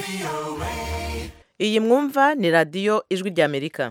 iyi mwumva ni radiyo ijwi ry'amerika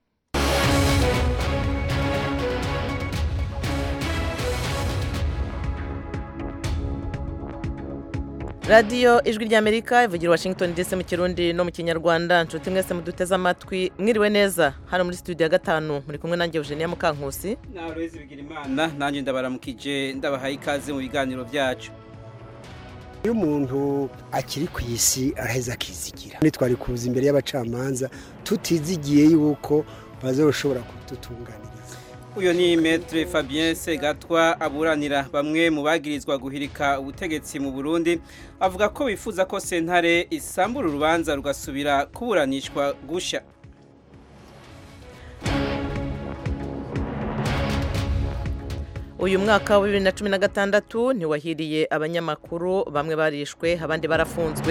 radiyo ijwi ry'amerika ivugira washington dc mu kirundi no mu kinyarwanda nshuti mwese muduteze amatwi mwiriwe neza hano muri studio ya gatanu muri kumwe nanjye eugenia mukankusi nawe bigira imana nanjye ndabaramukije ndabahaye ikaze mu biganiro byacu iyo umuntu akiri ku isi araheza akizigira ntitwari kuza imbere y'abacamanza tutizigiye yuko bazoshobora kudutunganiriza uyu ni metre fabien segatwa aburanira bamwe mu bagirizwa guhirika ubutegetsi mu burundi avuga ko bifuza ko sentare isambura urubanza rugasubira kuburanishwa gusha uyu mwaka wa bibiri na cumi na gatandatu ntiwahiriye abanyamakuru bamwe barishwe abandi barafunzwe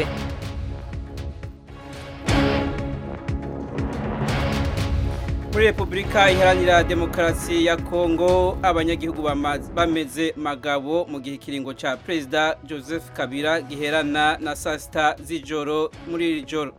muri repubulika iharanira demokarasi ya kongo abanyagihugu bameze magabo mu gihe ikiringo cya perezida joseph kabila giherana na saa sita z'ijoro muri iri joro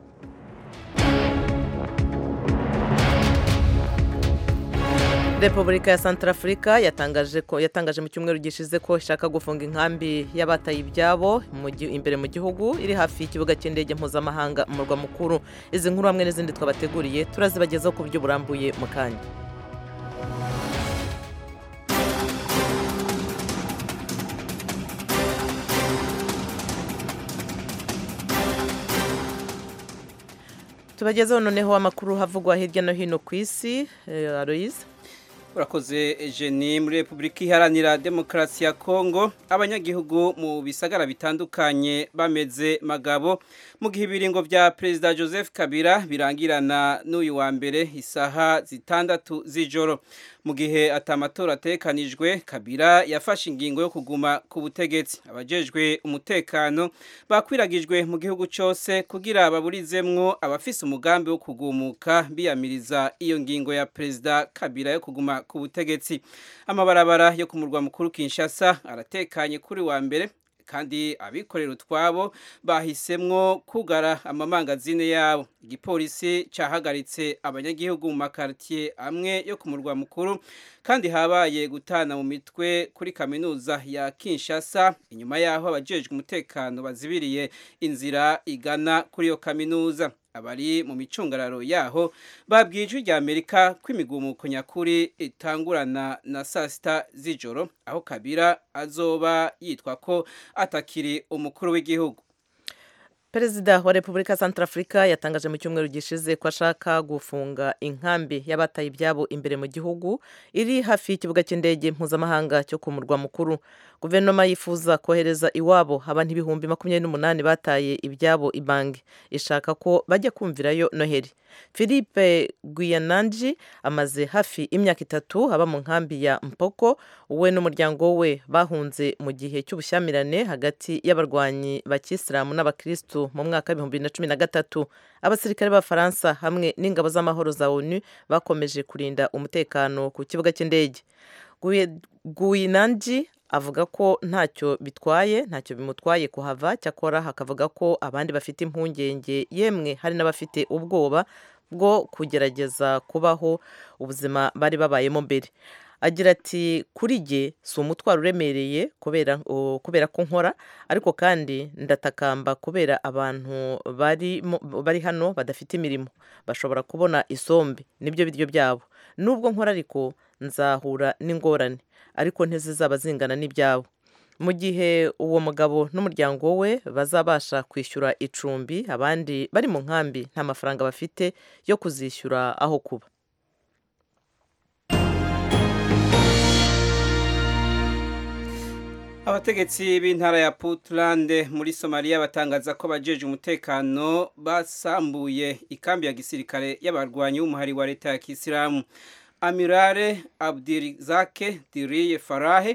repubulika ya santarafurika yatangaje ko yatangaje mu cyumweru gishize ko ishaka gufunga inkambi y'abataye ibyabo imbere mu gihugu iri hafi y'ikibuga cy'indege mpuzamahanga mu murwa mukuru izi nkuru hamwe n'izindi twabateguriye turazibagezaho ku buryo burambuye mu kanya tubagezeho noneho amakuru havugwa hirya no hino ku isi aloyize urakoze jeni muri repubulika iharanira demokarasi ya kongo abanyagihugu mu bisagara bitandukanye bameze magabo mu gihe ibiringo bya perezida joseph kabila birangirana n'uyu wa mbere isaha zitandatu z'ijoro mu gihe atamatora atekanijwe kabila yafashe ingingo yo kuguma ku butegetsi abajejwe umutekano bakwiragijwe mu gihugu cyose kugira baburizemwo abafise umugambi wo kugumuka biyamiriza iyo ngingo ya perezida kabila yo kuguma ku butegetsi amabarabara yo ku murwa mukuru Kinshasa aratekanye kuri wa mbere kandi abikorera utwabo bahisemwo kugara amamangazine yabo igipolisi cyahagaritse abanyagihugu mu makaritiye amwe yo ku murwa mukuru kandi habaye gutana mu mitwe kuri kaminuza ya Kinshasa inyuma yaho abajejwe umutekano bazibiriye inzira igana kuri iyo kaminuza abari mu micungararo yaho babwiye ijwi rya amerika ko imigumuko nyakuri itangurana na saa sita z'ijoro aho kabira azoba yitwa ko atakiri umukuru w'igihugu perezida wa repubulika ya santarafurika yatangaje mu cyumweru gishize ko ashaka gufunga inkambi y'abataye ibyabo imbere mu gihugu iri hafi y'ikibuga cy'indege mpuzamahanga cyo ku murwa mukuru guverinoma yifuza kohereza iwabo abantu ibihumbi makumyabiri n'umunani bataye ibyabo ibangi ishaka ko bajya kumvirayo noheli philippe guyananji amaze hafi imyaka itatu aba mu nkambi ya mpoko we n'umuryango we bahunze mu gihe cy'ubushyamirane hagati y'abarwanyi bakisilamu n'abakirisitu mu mwaka w'ibihumbi bibiri na cumi na gatatu abasirikare b'abafaransa hamwe n'ingabo z'amahoro za onu bakomeje kurinda umutekano ku kibuga cy'indege guyananji avuga ko ntacyo bitwaye ntacyo bimutwaye kuhava cyakora hakavuga ko abandi bafite impungenge yemwe hari n'abafite ubwoba bwo kugerageza kubaho ubuzima bari babayemo mbere agira ati kuri jye si umutwaro uremereye kubera ko nkora ariko kandi ndatakamba kubera abantu bari hano badafite imirimo bashobora kubona isombe nibyo biryo byabo nubwo nkora ariko nzahura n'ingorane ariko ntizizaba zingana n'ibyabo mu gihe uwo mugabo n'umuryango we bazabasha kwishyura icumbi abandi bari mu nkambi nta mafaranga bafite yo kuzishyura aho kuba abategetsi b'intara ya Puntland muri Somalia batangaza ko bajeje umutekano basambuye ikambi ya gisirikare y'abarwanyi b'umuhari wa leta ya Kisilamu Amirare Abdirizake Diriye Farahe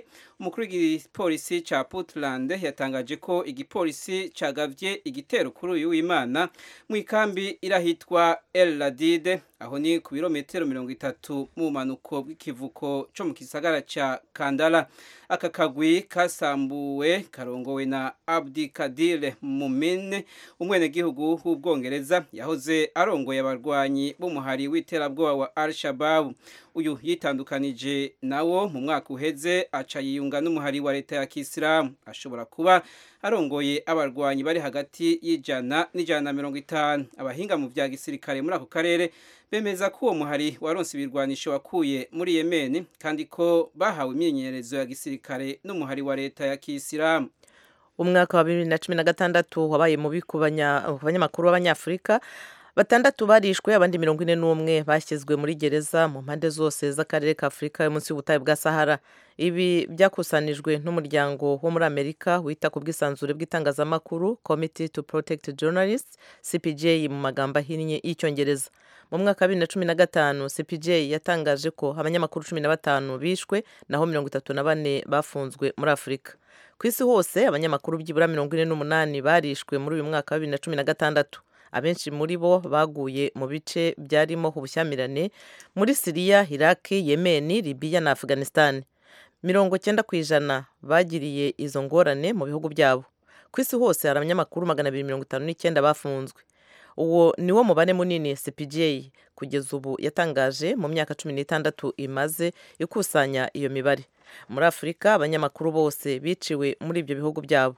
umukuru w'igipolisi ca Puntland yatangaje ko igipolisi cagavye igitero kuri uyu w'Imana mu ikambi irahitwa El Ladide aho ni ku birometero mirongo itatu mu bumanuko bw'ikivuko co mu gisagara ca Kandala aka kagwi kasambuwe karongowe na Abdi Kadir Mumin umwenegihugu w'ubwongereza yahoze arongoye abarwanyi b'umuhari w'iterabwoba wa Al-Shabaab uyu yitandukanije nawo mu mwaka uheze aca yiyunga n'umuhari wa leta ya Kisilamu ashobora kuba arongoye abarwanyi bari hagati y'ijana n'ijana na mirongo itanu abahinga mu vya gisirikare muri ako karere bemeza ko uwo muhari waronse ibirwanisho wakuye muri Yemen kandi ko bahawe imyimenyerezo ya gisirikare n'umuhari wa leta ya Kisilamu umwaka wa bibiri na cumi na gatandatu wabaye mubi ku banyamakuru b'abanyafurika batandatu barishwe abandi mirongo ine n'umwe bashyizwe muri gereza mu mpande zose z'akarere ka afurika yo munsi y'ubutayu bwa sahara ibi byakusanijwe n'umuryango wo muri amerika wita ku bwisanzure bw'itangazamakuru committee to protect journalists cpj mu magambo ahinnye y'icyongereza mu mwaka wa bibiri na cumi na gatanu cpj yatangaje ko abanyamakuru cumi na batanu bishwe naho mirongo itatu na bane bafunzwe muri afurika ku isi hose abanyamakuru byibura mirongo ine n'umunani barishwe muri uyu mwaka wa bibiri na cumi na gatandatu abenshi muri bo baguye mu bice byarimo ubushyamirane muri siriya iraki yemeni libiya na afghanistan mirongo cyenda ku ijana bagiriye izo ngorane mu bihugu byabo ku isi hose hari abanyamakuru magana abiri mirongo itanu n'icyenda bafunzwe uwo ni wo mubare munini cpj kugeza ubu yatangaje mu myaka cumi n'itandatu imaze ikusanya iyo mibare muri afurika abanyamakuru bose biciwe muri ibyo bihugu byabo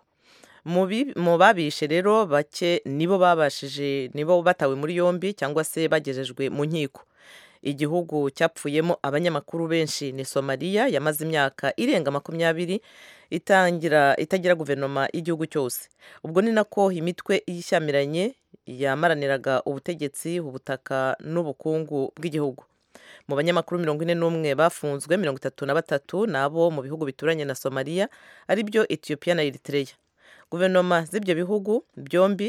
mu babishe rero bake nibo babashije nibo batawe muri yombi cyangwa se bagejejwe mu nkiko igihugu cyapfuyemo abanyamakuru benshi ni somaliya yamaze imyaka irenga makumyabiri itangira itagira guverinoma y'igihugu cyose ubwo ni nako imitwe y'ishyamiranye yamaraniraga ubutegetsi ubutaka n'ubukungu bw'igihugu mu banyamakuru mirongo ine n'umwe bafunzwe mirongo itatu na batatu ni abo mu bihugu bituranye na somaliya aribyo etiyopiya na eritreya guverinoma z'ibyo bihugu byombi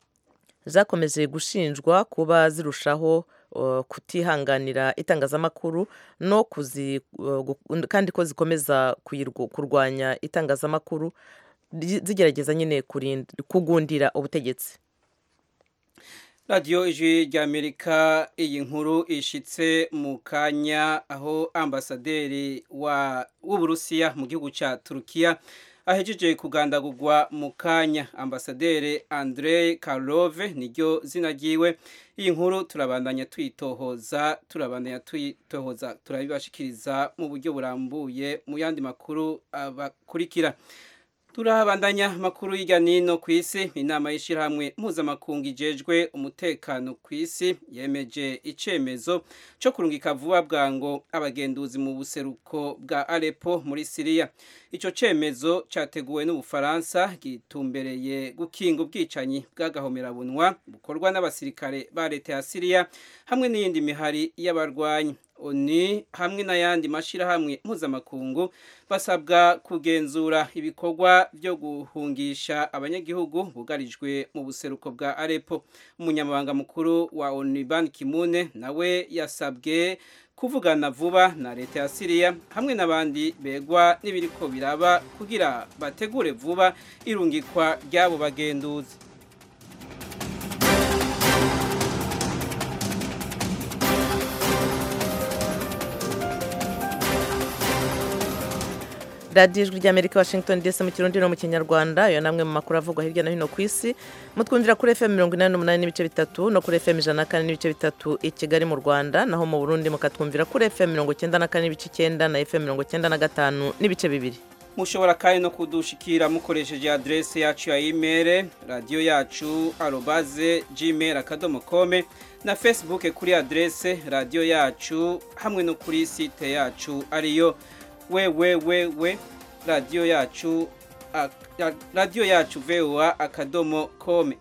zakomeje gushinjwa kuba zirushaho kutihanganira itangazamakuru no kuzi kandi ko zikomeza kurwanya itangazamakuru zigerageza nyine kugundira ubutegetsi radiyo ijwi ry'amerika iyi nkuru ishitse mu kanya aho ambasaderi w'uburusiya mu gihugu cya turukiya ahejeje kugandagurwa mu kanya ambasaderi Andrei Karlove niryo zina ryiwe iyi nkuru turabandanya tuyitohoza turabandanya tuyitohoza turabibashikiriza mu buryo burambuye mu yandi makuru abakurikira turabandanya makuru y'ijya nino ku isi inama y'ishyirahamwe mpuzamakungu ijejwe umutekano ku isi yemeje icyemezo cyo kurungika vuba bwango abagenduzi mu buseruko bwa Aleppo muri siriya icyo cyemezo cyateguwe n'ubufaransa gitumbereye gukinga ubwicanyi bw'agahomerabunwa bukorwa n'abasirikare ba leta ya siriya hamwe n'iyindi mihari y'abarwanyi oni hamwe n'ayandi mashyirahamwe mpuzamakungu basabwa kugenzura ibikorwa byo guhungisha abanyagihugu bugarijwe mu buseruko bwa Aleppo umunyamabanga mukuru wa oni Ban Ki-moon nawe yasabwe kuvugana vuba na leta ya Syria hamwe n'abandi begwa n'ibiriko biraba kugira bategure vuba irungikwa ry'abo bagenduzi radiyo ijwi ry'amerika washington dc mu kirundi no mu kinyarwanda ayo namwe mu makuru avugwa hirya no hino ku isi mutwumvira kuri fm mirongo inani n'umunani n'ibice bitatu no kuri fm ijana na kane n'ibice bitatu i kigali mu rwanda naho mu burundi mukatwumvira kuri fm mirongo icyenda na kane n'ibice icyenda na fm mirongo icyenda na gatanu n'ibice bibiri mushobora kandi no kudushikira mukoresheje adrese yacu ya imeri radiyo yacu arobaze gmail akadomo kome na facebook kuri adrese radiyo yacu hamwe no kuri site yacu ariyo wewewewe radiyo yacu radiyo yacu voa akadomo kome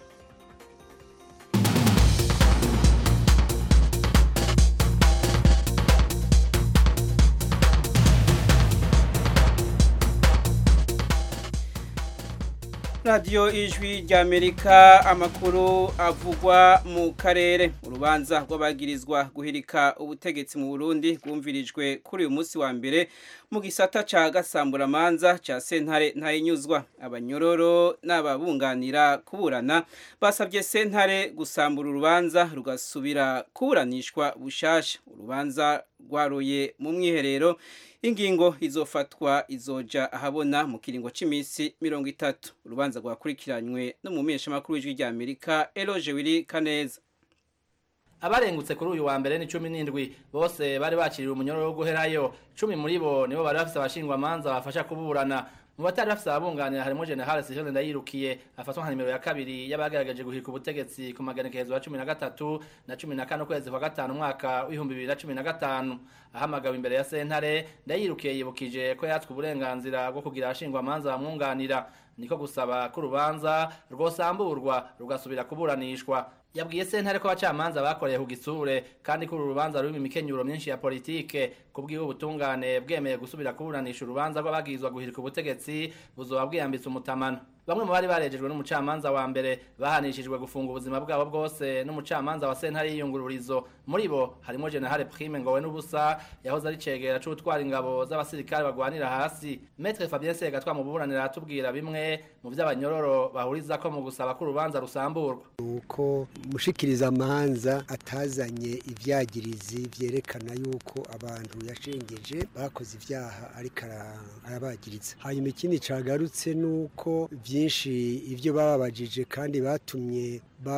radiyo ijwi ry'amerika amakuru avugwa mu karere urubanza rw'abagirizwa guhirika ubutegetsi mu burundi rwumvirijwe kuri uyu munsi wa mbere mu gisata cya gasamburamanza cya sentare ntayinyuzwa abanyororo n'ababunganira kuburana basabye sentare gusambura urubanza rugasubira kuburanishwa bushasha urubanza rwaruye mu mwiherero ingingo izofatwa izoja ahabona mu kiringo cy'iminsi mirongo itatu urubanza rwakurikiranywe n'umumenyeshamakuru w'ijwi rya amerika eroje wiri kaneza abarengutse kuri uyu wa mbere ni cumi n'indwi bose bari bakiriwe umunyororo wo guherayo cumi muri bo nibo bari bafise abashingwamanza bafasha kuburana mu batari bafise ababunganira harimo general sivile ndayirukiye afatwa nka nimero ya kabiri y'abagerageje guhirika ubutegetsi ku maganekerezo ya cumi na gatatu na cumi na kane ukwezi kwa gatanu umwaka w'ibihumbi bibiri na cumi na gatanu ahamagawe imbere ya sentare ndayirukiye yibukije ko yatswe uburenganzira bwo kugira abashingwamanza bamwunganira niko gusaba ko urubanza rwosamburwa rugasubira kuburanishwa yabwiye sentare ko abacamanza bakoreye ku gisure kandi ko uru rubanza rurimo imikenyuro myinshi ya politike kubw'iwe ubutungane bwemeye gusubira kuburanisha urubanza rw'abagirizwa guhirika ubutegetsi buzoba bwiyambitse umutamano bamwe mu bari barejejwe n'umucamanza wa mbere bahanishijwe gufunga ubuzima bwabo bwose n'umucamanza wa sentare y'iyungururizo muri bo harimo generale prime ngowe n'ubusa yahoze ari cegera c'utwara ingabo z'abasirikare bagwanira hasi metre fabien segatwa mu buburanira aratubwira bimwe mu vy'abanyororo bahurizako mu gusaba ko urubanza rusamburwa nuko mushikiriza amanza atazanye ivyagirizi vyerekana yuko abantu yashengeje bakoze ivyaha ariko arabagiriza hanyuma ikindi cagarutse nuko byinshi ibyo bababajije kandi batumye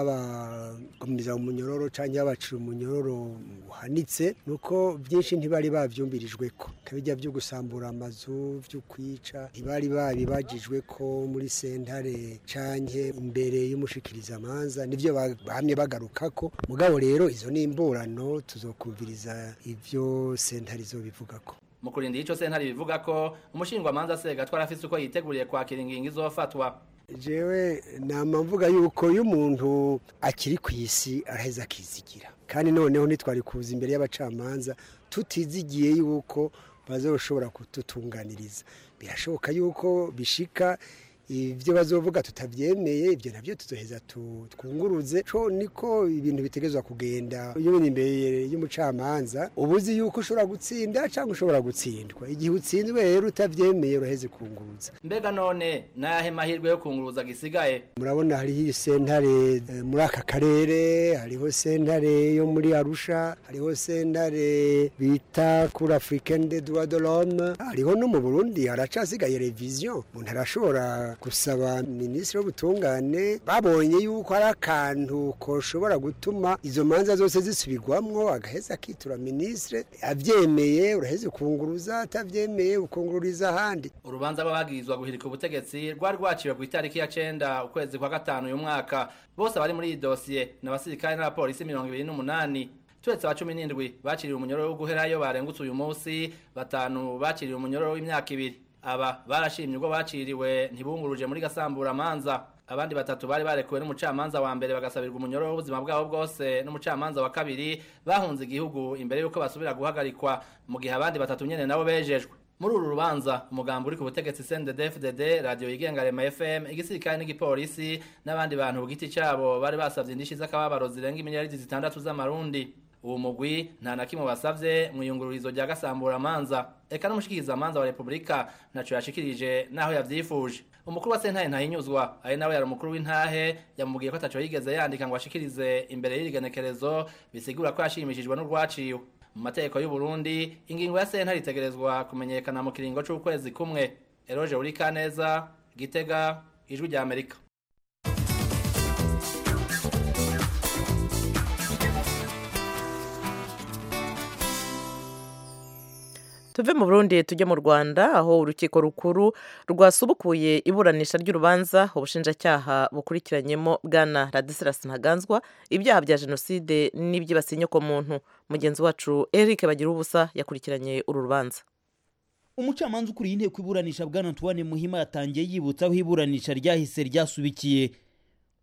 babagumiza umunyororo cyangwa babacira umunyororo uhanitse nuko byinshi ntibari babyumvirijwe ko kabijya byo gusambura amazu byo kwica ntibari babibagijwe ko muri sentare canke imbere y'umushikirizamanza nivyo bahamye bagaruka ko mugabo rero izo ni imburano tuzokumviriza ivyo sentare izobivuga ko mu kurinda ico sentare bivuga ko umushingwamanza segatwara afise uko yiteguriye kwakira ingingo izofatwa jewe nama mvuga yuko iyo umuntu akiri ku isi araheza akizigira kandi noneho ntitwari kuza imbere y'abacamanza tutizigiye yuko bazoshobora kututunganiriza birashoboka yuko bishika ibyo bazovuga tutabyemeye ibyo nabyo tuzoheza twunguruze co niko ibintu bitegezwa kugenda iyo uri imbere y'umucamanza ubuzi yuko ushobora gutsinda cyangwa ushobora gutsindwa igihe utsinzwe rero utabyemeye uraheze kunguruza mbega none nayahe mahirwe yo kunguruza gisigaye murabona hariho sentare muri aka karere hariho sentare yo muri arusha hariho sentare bita kuri africaine de droit de l'homme hariho no mu burundi haracasigaye revision umuntu arashobora gusaba minisitiri w'ubutungane babonye yuko hari akantu koshobora gutuma izo manza zose zisubirwamwo agaheza akitura minisitiri abyemeye uraheze ukunguruza atabyemeye ukungururiza ahandi urubanza rw'abagirizwa guhirika ubutegetsi rwari rwaciwe ku itariki ya cenda ukwezi kwa gatanu uyu mwaka bose abari muri iyi dosiye ni abasirikare n'abapolisi mirongo ibiri n'umunani turetse aba cumi n'indwi baciriwe umunyororo wo guherayo barengutse uyu munsi batanu baciriwe umunyororo w'imyaka ibiri aba barashimye ubwo baciriwe ntibunguruje muri gasamburamanza abandi batatu bari barekuwe n'umucamanza wa mbere bagasabirwa umunyororo w'ubuzima bwabo bwose n'umucamanza wa kabiri bahunze igihugu imbere y'uko basubira guhagarikwa mu gihe abandi batatu nyene nabo bejejwe muri uru rubanza umugambi uri ku butegetsi CNDD-FDD radio yigenga Rema FM igisirikare n'igipolisi n'abandi bantu ku giti cyabo bari basavye indishi z'akababaro zirenga imiliyaridi zitandatu z'amarundi uwo mugwi nta na kimwe basavye mu iyungururizo rya gasamburamanza eka n'umushikirizamanza wa repubulika ntaco yashikirije naho yavyifuje umukuru wa sentaye ntahinyuzwa ari nawe yari umukuru w'intahe yamubwiye ko ataco yigeze yandika ngo ashikirize imbere y'irigenekerezo bisigura ko yashimishijwe n'urwaciwe mu mategeko y'u Burundi ingingo ya sentare itegerezwa kumenyekana mu kiringo c'ukwezi kumwe eroje uri kaneza gitega ijwi rya amerika tuve mu burundi tujye mu rwanda aho urukiko rukuru rwasubukuye iburanisha ry'urubanza ubushinjacyaha bukurikiranyemo bwana radisilas ntaganzwa ibyaha bya jenoside n'ibyibasiye inyokomuntu mugenzi wacu eric bagira ubusa yakurikiranye uru rubanza umucamanza ukuriye inteko iburanisha bwana antoine muhima yatangiye yibutsa aho iburanisha ryahise ryasubikiye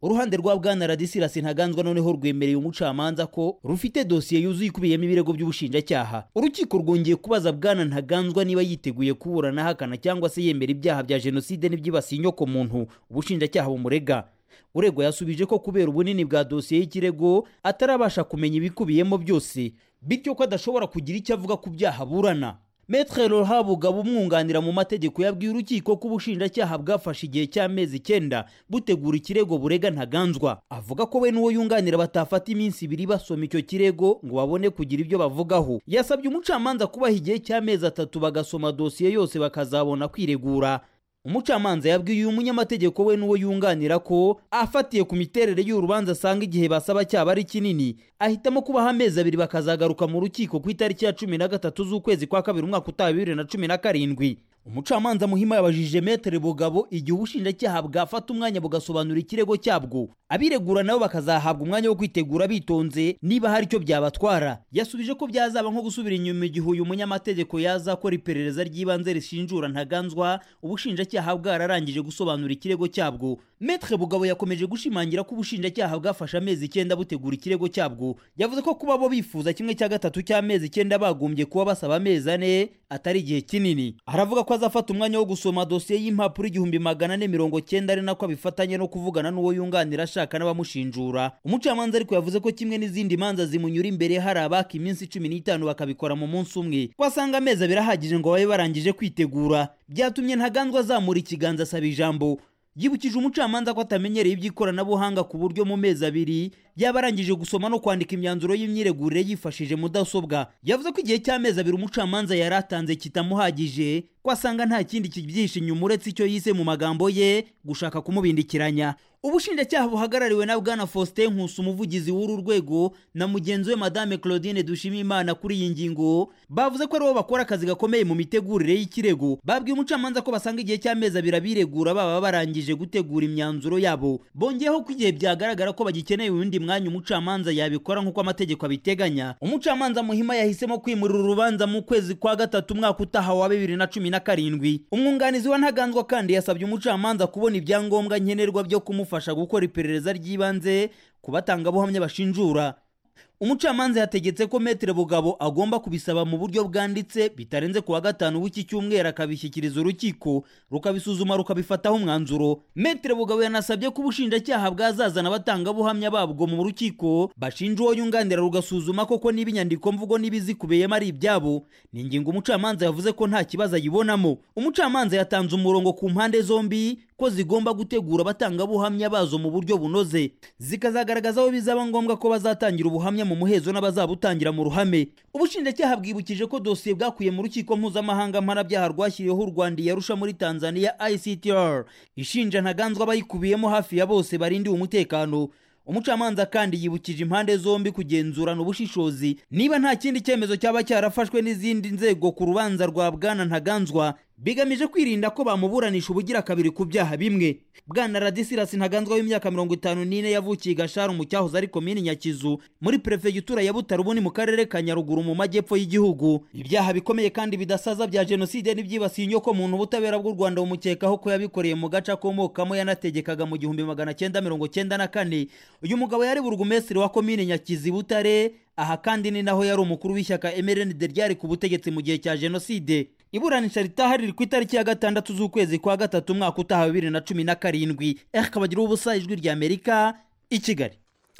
uruhande rwa bwana radisirasi ntaganzwa noneho rwemereye umucamanza ko rufite dosiye yuzuye ikubiyemo ibirego by'ubushinjacyaha urukiko rwongeye kubaza bwana ntaganzwa niba yiteguye kuburana ahakana cyangwa se yemera ibyaha bya jenoside n'ibyibasiye inyokomuntu ubushinjacyaha bumurega uregwa yasubije ko kubera ubunini bwa dosiye y'ikirego atarabasha kumenya ibikubiyemo byose bityo ko adashobora kugira icyo avuga ku byaha aburana Metre Rohabugaba umwunganira mu mategeko yabwiye urukiko ko ubushinjacyaha bwafashe igihe cy'amezi icyenda butegura ikirego burega ntaganzwa avuga ko we n'uwo yunganira batafata iminsi ibiri basoma icyo kirego ngo babone kugira ibyo bavugaho yasabye umucamanza kubaha igihe cy'amezi atatu bagasoma dosiye yose bakazabona kwiregura umucamanza yabwiye uyu munyamategeko we n'uwo yunganira ko afatiye ku miterere y'urubanza asanga igihe basaba cyaba ari kinini ahitamo kubaha amezi abiri bakazagaruka mu rukiko ku itariki ya cumi na gatatu z'ukwezi kwa kabiri umwaka utaha bibiri na cumi na karindwi umucamanza muhima yabajije metere bugabo igihe ubushinjacyaha bwafata umwanya bugasobanura ikirego cyabwo abiregura nabo bakazahabwa umwanya wo kwitegura bitonze niba hari icyo byabatwara yasubije ko byazaba nko gusubira inyuma igihe uyu munyamategeko yazakora iperereza ry'ibanze rishinjura ntaganzwa ubushinjacyaha bwararangije gusobanura ikirego cyabwo metre bugabo yakomeje gushimangira ko ubushinjacyaha bwafashe amezi icyenda butegura ikirego cyabwo yavuze ko kuba bo bifuza kimwe cya gatatu cy'amezi icyenda bagombye kuba basaba amezi ane atari igihe kinini aravuga ko azafata umwanya wo gusoma dosiye y'impapuro igihumbi magana ane mirongo cyenda ari nako abifatanye no kuvugana n'uwo yunganira ashaka n'abamushinjura umucamanza ariko yavuze ko kimwe n'izindi manza zimunyura imbere hari abaka iminsi cumi n'itanu bakabikora mu munsi umwe ko asanga amezi abiri ahagije ngo babe barangije kwitegura byatumye ntaganzwa azamura ikiganza asaba ijambo yibukije umucamanza ko atamenyereye iby'ikoranabuhanga ku buryo mu mezi abiri yaba arangije gusoma no kwandika imyanzuro y'imyiregurire yifashishije mudasobwa yavuze ko igihe cy'amezi abiri umucamanza yari atanze kitamuhagije ko asanga nta kindi kibyihishe inyuma uretse icyo yise mu magambo ye gushaka kumubindikiranya ubushinjacyaha buhagarariwe na bwana faustin nkusi umuvugizi w'uru rwego na mugenzi we madame claudine dushimimana kuri iyi ngingo bavuze ko aribo bakora akazi gakomeye mu mitegurire y'ikirego babwiye umucamanza ko basanga igihe cy'amezi abiri abiregura baba barangije gutegura imyanzuro yabo bongeyeho ko igihe byagaragara ko bagikeneye uwundi mwanya umucamanza yabikora nk'uko amategeko abiteganya umucamanza muhima yahisemo kwimurira urubanza mu kwezi kwa gatatu umwaka utaha wa bibiri na cumi na karindwi umwunganizi wa ntaganzwa kandi yasabye umucamanza kubona ibyangombwa nkenerwa byo kumufasha gukora iperereza ry'ibanze ku batangabuhamya bashinjura umucamanza yategetse ko metere bugabo agomba kubisaba mu buryo bwanditse bitarenze ku wa gatanu w'iki cyumweru akabishyikiriza urukiko rukabisuzuma rukabifataho umwanzuro metere bugabo yanasabye ko ubushinjacyaha bwazazana abatangabuhamya babwo mu rukiko bashinja uwo yunganira rugasuzuma koko niba inyandiko mvugo n'ibizikubiyemo ari ibyabo ni ingingo umucamanza yavuze ko nta kibazo ayibonamo umucamanza yatanze umurongo ku mpande zombi ko zigomba gutegura abatangabuhamya bazo mu buryo bunoze zikazagaragaza aho bizaba ngombwa ko bazatangira ubuhamya mu muhezo n'abazabutangira mu ruhame ubushinjacyaha bwibukije ko dosiye bwakuye mu rukiko mpuzamahanga mpanabyaha rwashyiriweho u rwanda yarusha muri tanzania ictr ishinja ntaganzwa abayikubiyemo hafi ya bose barindiwe umutekano umucamanza kandi yibukije impande zombi kugenzurana ubushishozi niba nta kindi cyemezo cyaba cyarafashwe n'izindi nzego ku rubanza rwa bwana ntaganzwa bigamije kwirinda ko bamuburanisha ubugira kabiri ku byaha bimwe bwana radisirasi ntaganzwa w'imyaka mirongo itanu n'ine yavukiye gasharu mu cyahoze ari komini nyakizu muri perefegitura ya butare ubu ni mu karere ka nyaruguru mu majyepfo y'igihugu ibyaha bikomeye kandi bidasaza bya jenoside n'ibyibasiye inyoko muntu ubutabera bw'u rwanda bumukekaho ko yabikoreye mu gace akomokamo yanategekaga mu gihumbi magana cyenda mirongo cyenda na kane uyu mugabo yari burugumesitiri wa komini nyakizi butare aha kandi ni naho yari umukuru w'ishyaka mrnd ryari ku butegetsi mu gihe cya jenoside iburanisha ritaha riri ku itariki ya gatandatu z'ukwezi kwa gatatu umwaka utaha bibiri na cumi na karindwi kabagira ubusa ijwi rya amerika i kigali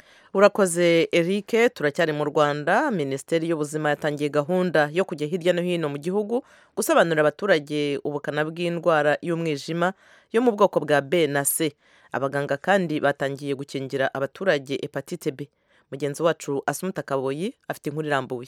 urakoze erike turacyari mu rwanda minisiteri y'ubuzima yatangiye gahunda yo kujya hirya no hino mu gihugu gusobanurira abaturage ubukana bw'indwara y'umwijima yo mu bwoko bwa b na c abaganga kandi batangiye gukingira abaturage hepatite b mugenzi wacu asumuta kaboyi afite inkuru irambuye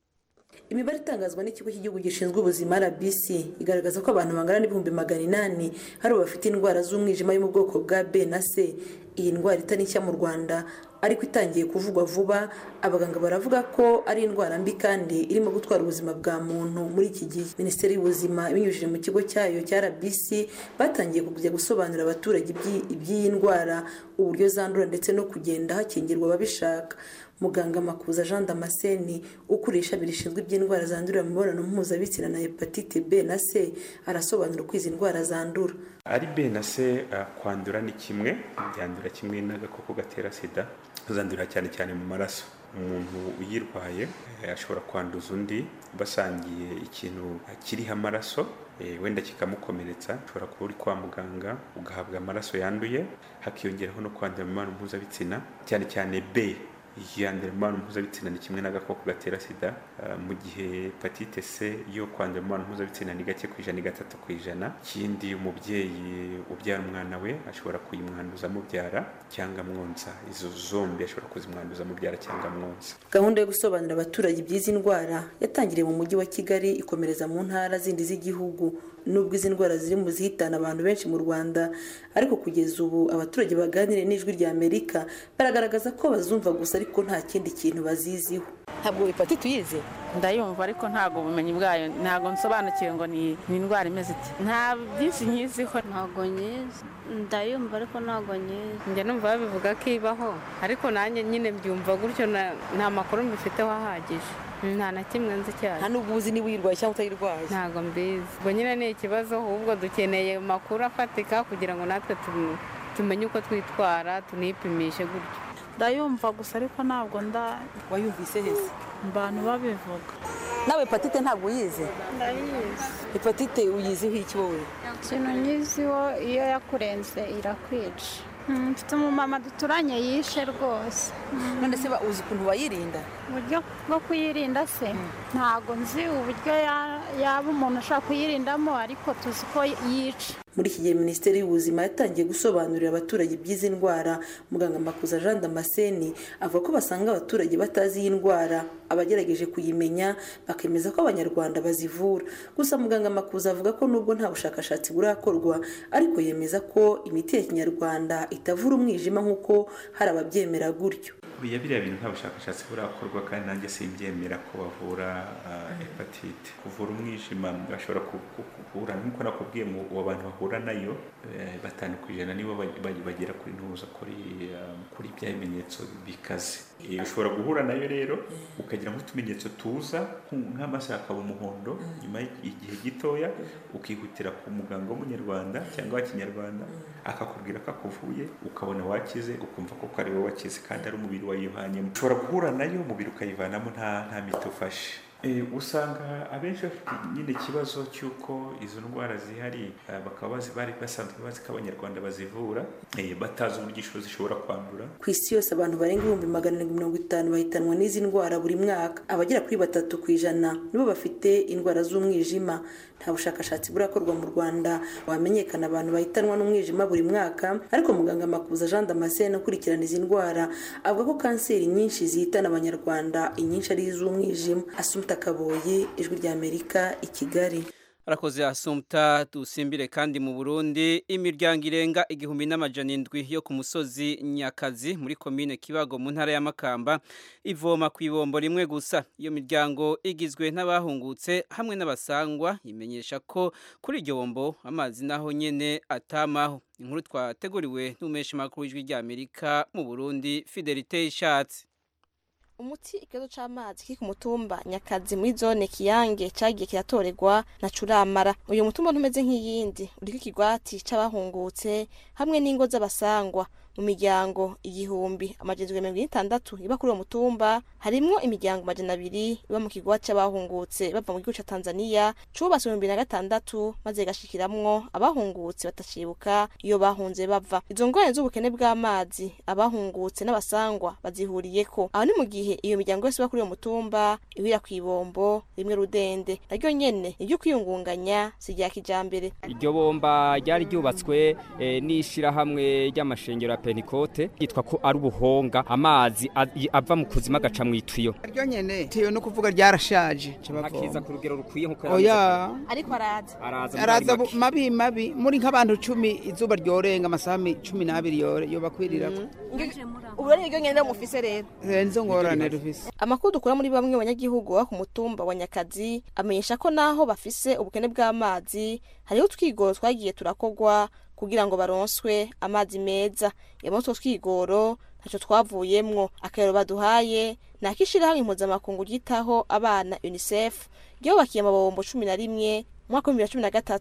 imibare itangazwa n'ikigo cy'igihugu gishinzwe ubuzima rbc igaragaza ko abantu bangana n'ibihumbi magana inani hari bafite indwara z'umwijima yo mu bwoko bwa b na c iyi ndwara itari nshya mu rwanda ariko itangiye kuvugwa vuba abaganga baravuga ko ari indwara mbi kandi irimo gutwara ubuzima bwa muntu muri iki gihe minisiteri y'ubuzima ibinyujije mu kigo cyayo cya rbc batangiye kujya gusobanurira abaturage iby'iyi ndwara uburyo zandura ndetse no kugenda hakingirwa ababishaka muganga makuza jean damascene ukuriye ishami rishinzwe iby'indwara zandurira mu mibonano mpuzabitsina na hepatite b na c arasobanura uko izi ndwara zandura ari b na c uh, kwandura ni kimwe byandura kimwe n'agakoko gatera sida zandurira cyane cyane mu maraso umuntu uyirwaye ashobora kwanduza undi basangiye ikintu kiriho amaraso wenda kikamukomeretsa ushobora kuba uri kwa muganga ugahabwa amaraso yanduye hakiyongeraho no kwandura mu mibonano mpuzabitsina cyane cyane b yandura mu mibonano mpuzabitsina ni kimwe n'agakoko gatera sida mu gihe hepatite c yo kwandura mu mibonano mpuzabitsina ni gake ku ijana ni gatatu ku ijana ikindi umubyeyi ubyara umwana we ashobora kuyimwanduza amubyara cyangwa amwonsa izo zombi ashobora kuzimwanduza amubyara cyangwa amwonsa gahunda yo gusobanurira abaturage iby'izi ndwara yatangiriye mu mujyi wa kigali ikomereza mu ntara zindi z'igihugu nubwo izi ndwara ziri mu zihitana abantu benshi mu rwanda ariko kugeza ubu abaturage baganiriye n'ijwi rya amerika baragaragaza ko bazumva gusa ariko nta kindi kintu baziziho ntabwo hepatite uyizi ndayumva ariko ntabwo ubumenyi bwayo ntabwo nsobanukiwe ngo ni indwara imeze iti nta byinshi nkiziho ntabwo nyizi ndayumva ariko ntabwo nyizi njya numva babivuga ko ibaho ariko nanjye nyine mbyumva gutyo nta makuru mbifiteho ahagije nta na kimwe nzi cyane nta n'ubwo uzi niba uyirwaye cyangwa utayirwaye ntabwo mbizi ubwo nyine ni ikibazo ahubwo dukeneye amakuru afatika kugira ngo natwe tumenye uko twitwara tunipimishe gutyo ndayumva gusa ariko ntabwo nda wayumvise heza abantu babivuga nawe hepatite ntabwo uyizi ndayizi hepatite uyiziho iki wowe ikintu nyiziho iyo yakurenze irakwica mfite umumama duturanye yishe rwose none se uzi ukuntu wayirinda uburyo bwo kuyirinda se ntabwo nzi uburyo yaba umuntu ashobora kuyirindamo ariko tuzi ko yica muri iki gihe minisiteri y'ubuzima yatangiye gusobanurira abaturage iby'izi ndwara muganga makuza jean damascene avuga ko basanga abaturage batazi iyi ndwara abagerageje kuyimenya bakemeza ko abanyarwanda bazivura gusa muganga makuza avuga ko nubwo nta bushakashatsi burakorwa ariko yemeza ko imiti ya kinyarwanda itavura umwijima nk'uko hari ababyemera gutyo buriya biriya bintu nta bushakashatsi burakorwa kandi nanjye simbyemera ko bavura hepatite kuvura umwijima bashobora kuvura nk'uko nakubwiye mu bantu bahura nayo batanu ku ijana nibo bagera kuri ntuza kuri bya bimenyetso bikaze ushobora guhura nayo rero ukagira nk'utumenyetso tuza nk'amaso akaba umuhondo nyuma y'igihe gitoya ukihutira ku muganga w'umunyarwanda cyangwa wa kinyarwanda akakubwira ko akuvuye ukabona wakize ukumva ko ari wowe wakize kandi ari umubiri wayihanyemo ushobora guhura nayo umubiri ukayivanamo nta nta miti ufashe usanga abenshi bafite nyine ikibazo cy'uko izo ndwara zihari bakaba bari basanzwe bazi ko abanyarwanda bazivura batazi uburyo zishobora kwandura ku isi yose abantu barenga ibihumbi magana arindwi mirongo itanu bahitanwa n'izi ndwara buri mwaka abagera kuri batatu ku ijana nibo bafite indwara z'umwijima nta bushakashatsi burakorwa mu rwanda wamenyekana abantu bahitanwa n'umwijima buri mwaka ariko muganga makuza jean damascene ukurikirana izi ndwara avuga ko kanseri nyinshi zihitana abanyarwanda inyinshi ari iz'umwijima asumta kaboye ijwi ry'amerika i kigali arakoze asumta dusimbire kandi mu burundi imiryango irenga igihumbi n'amajana indwi yo ku musozi nyakazi muri komine kibago mu ntara y'amakamba ivoma ku ibombo rimwe gusa iyo miryango igizwe n'abahungutse hamwe n'abasangwa imenyesha ko kuri iryo bombo amazi naho nyene atamaho inkuru twateguriwe n'umesha makuru w'ijwi ry'amerika mu burundi fidelite ishatse umuti ikibazo c'amazi kiri ku mutumba nyakazi muri zone kiyange cagiye kiratorerwa na curamara uyu mutumba ntumeze nk'iyindi uriko ikigwati c'abahungutse hamwe n'ingo z'abasangwa mu miryango igihumbi amajana mirongo itandatu iba kuri uwo mutumba harimwo imiryango amajana abiri iba mu kigwati c'abahungutse bava mu gihugu ca tanzaniya cubatswe mu bibiri na gatandatu maze gashikiramwo abahungutse batacibuka iyo bahunze bava izo ngorane z'ubukene bw'amazi abahungutse n'abasangwa bazihuriyeko aho ni mu gihe iyo miryango yose iba kuri uwo mutumba ihurira ku ibombo rimwe rudende naryo nyene iryo kwiyungunganya si rya kijambere iryo bomba ryari ryubatswe eh, n'ishirahamwe ry'amashengero ya penikote yitwa ko ari ubuhonga amazi ava mu kuzima agaca mu itiyo ryo nyene tiyo no kuvuga ryarashaje akiza ku rugero rukwiye nkuko oya ariko araza araza araza mabi mabi muri nk'abantu cumi izuba ryorenga amasaha cumi n'abiri yo bakwirirako ubu rero iryo nyene mufise rero nizo ngorane rufise amakuru dukura muri bamwe banyagihugu bo ku mutumba wa nyakazi amenyesha ko naho bafise ubukene bw'amazi hariho utwigoro twagiye turakogwa kugira ngo baronswe amazi meza yamwe utwo twigoro ntacyo twavuyemwo akarero baduhaye ni akishirahamwe impuzamakungu ryitaho abana unicef ryubakiye amabombo cumi na rimwe mu mwaka w'ibihumbi bibiri na cumi na gatatu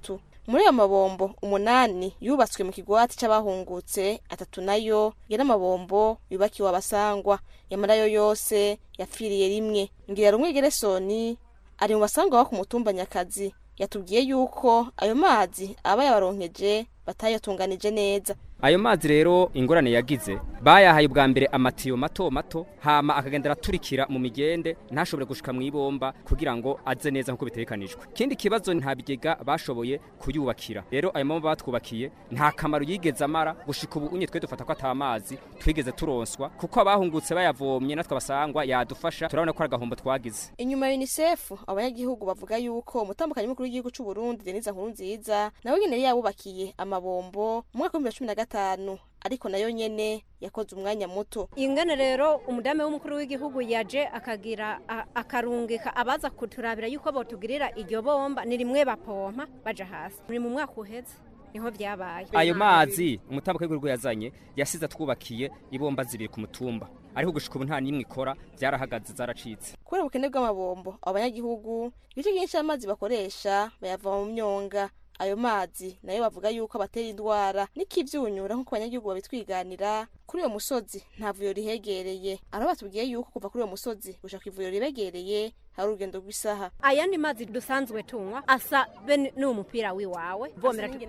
muri ayo mabombo umunani yubatswe mu kigwati c'abahungutse atatu nayo yari amabombo yubakiwe abasangwa yamara yo yose yapfiriye rimwe ngira rumwe geresoni ari mu basangwa bo ku mutumba nyakazi yatubwiye yuko ayo mazi aba yabaronkeje batayatunganije neza ayo mazi rero ingorane yagize bayahaye ubwa mbere amatiyo mato mato hama akagenda araturikira mu migende ntashobore gushika mu ibomba kugira ngo aze neza nk'uko bitekanijwe ikindi kibazo nta bigega bashoboye kuyubakira rero ayo mabomba batwubakiye nta kamaro yigeze amara gushika ubu unye twe dufata ko ata mazi twigeze turonswa kuko abahungutse bayavomye natwe abasangwa yadufasha turabona ko ari agahombo twagize inyuma ya unicef abanyagihugu bavuga yuko umutambukanyi mukuru w'igihugu c'u Burundi Denise Nkurunziza nawe nyene yari yabubakiye amabombo mu mwaka w'ibihumbi bibiri na cumi na gatanu ariko nayo nyene yakoze umwanya muto ingene rero umudame w'umukuru w'igihugu yaje akagira a- akarungika abaza kuturabira yuko botugirira iryo bomba ni rimwe bapompa baja hasi muri mu mwaka uheze niho vyabaye ayo mazi umutambuka w'igihugu yazanye yasize atwubakiye ibomba zibiri ku mutumba ariko gushika ubu nta n'imwe ikora byarahagaze zaracitse kubera ubukene bw'amabombo abo banyagihugu ibice byinshi by'amazi bakoresha bayavoma mu myonga ayo mazi nayo bavuga yuko abatera indwara n'ikivyunyura nk'uko abanyagihugu babitwiganira kuri uyo musozi nta vuriro rihegereye araho batubwiye yuko kuva kuri uyo musozi gushaka ivuriro ribegereye hari urugendo rw'isaha ayandi mazi dusanzwe tunywa asa be n'uwo mupira wiwawe vomera tu-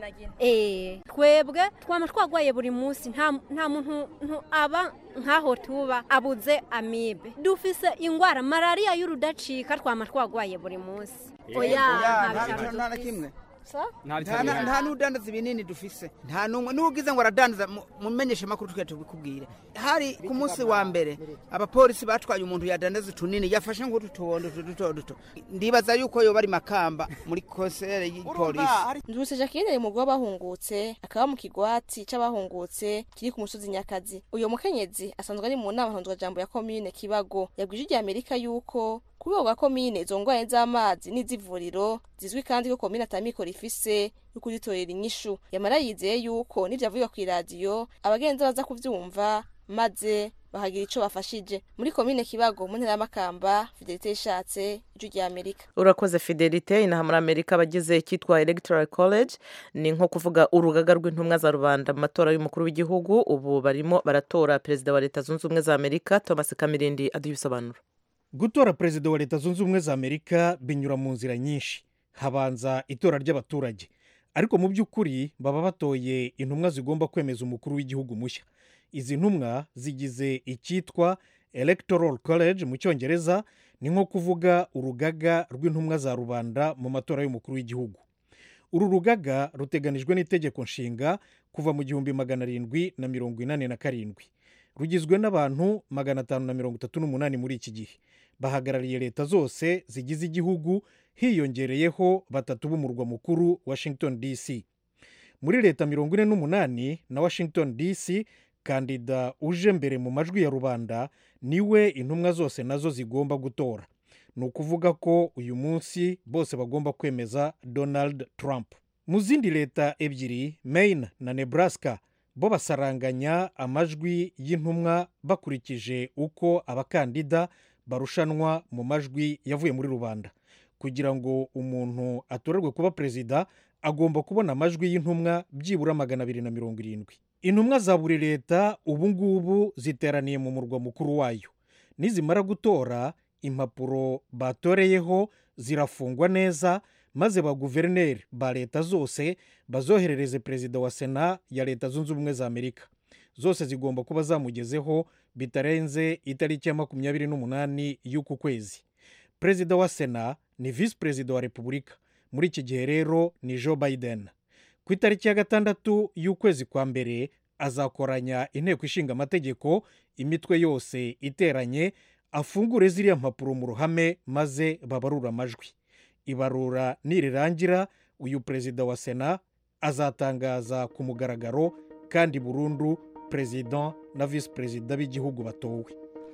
eh twebwe twama twagwaye buri munsi nta nta muntu ntu- aba nkaho tuba abuze amibe dufise ingwara malaria y'urudacika twama twagwaye buri munsi oya nta bitaro nta na dufise. kimwe nta nta na- nta n'udandaza ibinini dufise nta n'umwe n'ugize ngo aradandaza mu- mumenyeshe makuru twe tubikubwire hari ku munsi wa mbere abapolisi batwaye umuntu yadandaza utunini yafashe nk'utu tubondo utu duto duto ndibaza yuko yoba ari makamba muri konsere y'ipolisi nduse jacqueline mu rugo bahungutse akaba mu kigwati c'abahungutse kiri ku musozi nyakazi uyo mukenyezi asanzwe ari mu nama ntondwajambo ya komine kibago yabwije ijya amerika yuko ku rwego rwa komine izo ngwara z'amazi n'iz'ivuriro zizwi kandi ko komine atamikoro ifise yo kuzitorera inyishu yamara yizeye yuko n'ivyo avuga kw'iradiyo abagenzi baza kuvyumva maze bahagira ico bafashije muri komine kibago mu ntara y'amakamba fidelite yishatse ijwi rya amerika urakoze fidelite inaha muri amerika abagize icyitwa electoral college ni nko kuvuga urugaga rw'intumwa za rubanda mu matora y'umukuru w'igihugu ubu barimo baratora perezida wa leta zunze ubumwe za amerika thomas kamirindi aduha ibisobanuro gutora perezida wa leta zunze ubumwe za amerika binyura mu nzira nyinshi habanza itora ry'abaturage ariko mu by'ukuri baba batoye intumwa zigomba kwemeza umukuru w'igihugu mushya izi ntumwa zigize icyitwa electoral college mu cyongereza ni nko kuvuga urugaga rw'intumwa za rubanda mu matora y'umukuru w'igihugu uru rugaga ruteganijwe n'itegeko nshinga kuva mu gihumbi magana arindwi na mirongo inani na karindwi rugizwe n'abantu magana atanu na mirongo itatu n'umunani muri iki gihe bahagarariye leta zose zigize igihugu hiyongereyeho batatu b'umurwa mukuru washington dc muri leta mirongo ine n'umunani na washington dc kandida uje mbere mu majwi ya rubanda niwe intumwa zose nazo zigomba gutora ni ukuvuga ko uyu munsi bose bagomba kwemeza donald trump mu zindi leta ebyiri maine na nebraska bo basaranganya amajwi y'intumwa bakurikije uko abakandida barushanwa mu majwi yavuye muri rubanda kugira ngo umuntu atorerwe kuba perezida agomba kubona amajwi y'intumwa byibura magana abiri na mirongo irindwi intumwa za buri leta ubu ngubu ziteraniye mu murwa mukuru wayo nizimara gutora impapuro batoreyeho zirafungwa neza maze ba guverineri ba leta zose bazoherereze perezida wa sena ya leta zunze ubumwe za amerika zose zigomba kuba zamugezeho bitarenze itariki ya makumyabiri n'umunani y'uku kwezi perezida wa sena ni visi perezida wa repubulika muri iki gihe rero ni joe biden ku itariki ya gatandatu y'ukwezi kwa mbere azakoranya inteko ishinga amategeko imitwe yose iteranye afungure ziriya mpapuro mu ruhame maze babarura amajwi ibarura nirirangira uyu perezida wa sena azatangaza ku mugaragaro kandi burundu perezida na visi perezida b'igihugu batowe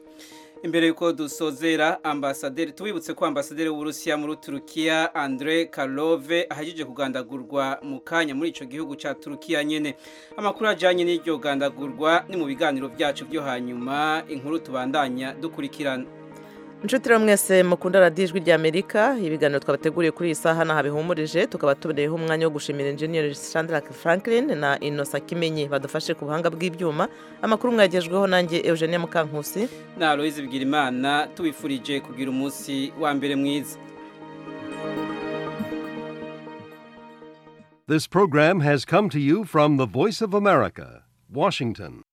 imbere yuko dusozera ambasaderi tubibutse ko ambasaderi w'uburusiya muri turukiya andre karove ahagije kugandagurwa mu kanya muri icyo gihugu cya turukiya nyine amakuru ajyanye n'iryo gandagurwa ni mu biganiro byacu byo hanyuma inkuru tubandanya dukurikirana inshuti rero mwese mukunda radiyo ijwi ry'amerika ibiganiro twabateguriye kuri iyi saha n'aha bihumurije tukaba tuboneyeho umwanya wo gushimira enjeniyeri sandra franklin na inosa kimenyi badufashe ku buhanga bw'ibyuma amakuru mwagejweho nanjye eugenia mukankusi na aloyizi bigirimana tubifurije kugira umunsi wa mbere mwiza This program has come to you from the Voice of America, Washington.